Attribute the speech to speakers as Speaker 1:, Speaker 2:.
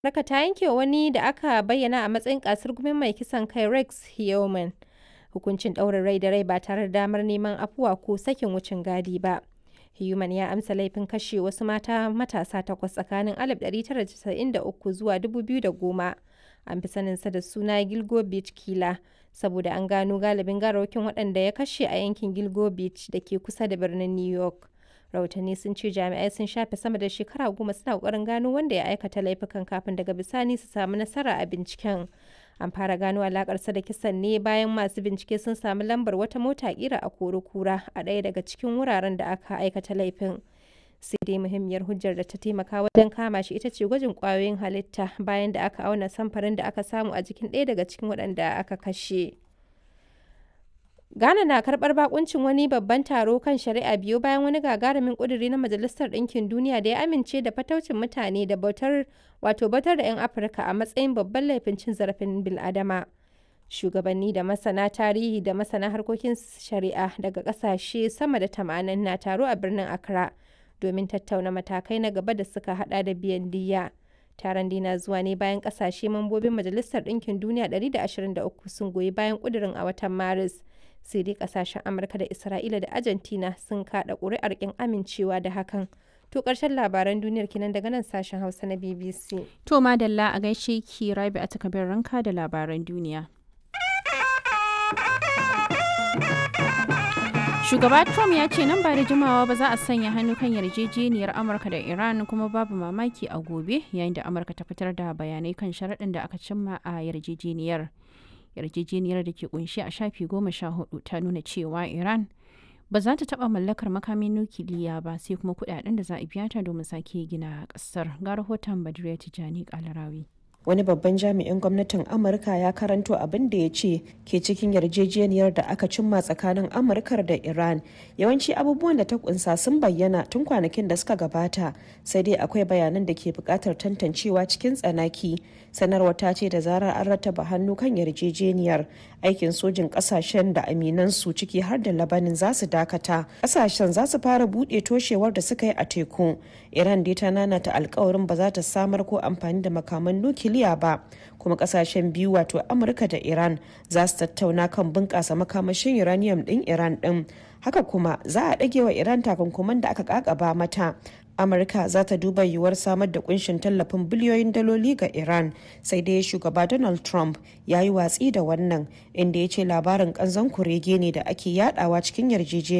Speaker 1: Amurka ta yanke wa wani da aka bayyana a matsayin ƙasar-gumin mai kisan kai Rex Heaman hukuncin ɗaurin rai da rai ba tare da damar neman afuwa ko sakin wucin gadi ba. Heaman ya amsa laifin kashe wasu mata matasa takwas tsakanin 1993 zuwa 2010. An fi saninsa da suna Gilgo Beach Killer saboda an gano galibin gawarwakin waɗanda ya kashe a yankin Gilgo Beach da ke kusa da birnin New York. Rahotanni sun ce jami'ai sun shafe sama da shekara goma suna ƙoƙarin gano wanda ya aikata laifukan kafin daga bisani su samu nasara a binciken. An fara gano alakarsa da kisan ne bayan masu bincike sun samu lambar wata mota kira a kura a ɗaya daga cikin wuraren da aka aikata laifin. Sai dai muhimmiyar hujjar da ta taimaka wajen kama shi ita ce gwajin ƙwayoyin halitta bayan da aka auna samfarin da aka samu a jikin ɗaya daga cikin waɗanda aka kashe. Ghana na karɓar bakuncin wani babban taro kan shari'a biyu bayan wani gagarumin ƙuduri na Majalisar Ɗinkin Duniya da ya amince da fataucin mutane da bautar wato bautar da 'yan Afirka a matsayin babban laifin cin zarafin bil'adama. Shugabanni da masana tarihi da masana harkokin shari'a daga ƙasashe sama da tamanin na taro a birnin Accra domin tattauna matakai na gaba da suka hada da biyan diyya. Taron dina zuwa ne bayan ƙasashe mambobin Majalisar Ɗinkin Duniya 123 sun goyi bayan ƙudurin a watan Maris. sai dai kasashen amurka da isra'ila da argentina sun kada ƙuri'ar kin amincewa da hakan to ƙarshen labaran duniyar kinan daga nan sashen hausa na bbc
Speaker 2: to madalla a gaishe ki rabi a takabin ranka da labaran duniya shugaba trump ya ce nan ba da jimawa ba za a sanya hannu kan yarjejeniyar amurka da iran kuma babu mamaki a gobe yayin da amurka ta fitar da bayanai kan sharaɗin da aka cimma a yarjejeniyar yarjejeniyar da ke kunshi a shafi goma sha hudu ta nuna cewa iran ba za ta taba mallakar makamin nukiliya ba sai kuma kudaden da za a biya ta domin sake gina kasar ga rahoton badriya tijani kalarawi
Speaker 3: wani babban jami'in gwamnatin amurka ya karanto abin da ya ce ke cikin yarjejeniyar da aka cimma tsakanin amurkar da iran yawanci abubuwan da ta kunsa sun bayyana tun kwanakin da suka gabata sai dai akwai bayanan da ke bukatar tantancewa cikin tsanaki sanarwar ta ce da zarar an rattaba hannu kan yarjejeniyar aikin sojin kasashen da aminansu ciki har da labanin za su dakata kasashen za su fara buɗe toshewar da suka yi a teku iran dai ta nanata alkawarin ba za ta samar ko amfani da makaman nukiliya ba kuma kasashen biyu wato amurka da iran za su tattauna kan bunƙasa makamashin uranium ɗin iran ɗin haka kuma za a ɗage wa iran takunkuman da aka ƙaƙaba mata amurka za ta duba yiwuwar samar da kunshin tallafin biliyoyin daloli ga iran sai dai shugaba donald trump ya yi watsi da wannan inda ya ce labarin kanzon kurege ne da ake yadawa cikin yarjejeniya